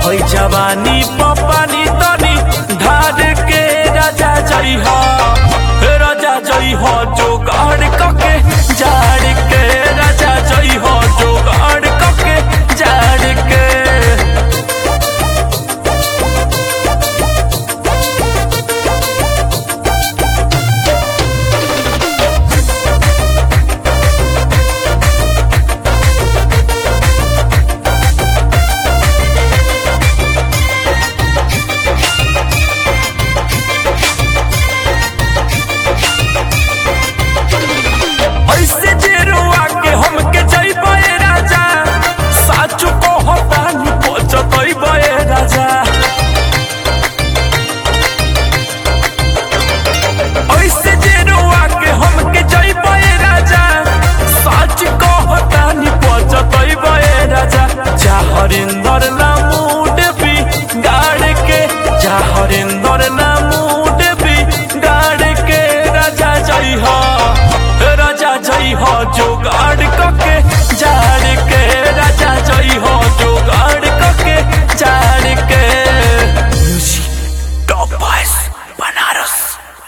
होई जवानी पपानी तनी ढार के राजा जई हो राजा जई हो जोगाड़ कके जाड़ के राजा जई हो जोगाड़ कके जाड़ के ऐसे जे रुआ के हमके जइबे राजा साचु को हतानी पचतइबे राजा ऐसे जे रुआ के हमके जइबे राजा साच को हतानी पचतइबे राजा जा हरिंदर ना मूड भी गाड़ के जा हरिंदर ना मूड भी गाड़ के राजा जई हो राजा जई हो जोगाड़ कके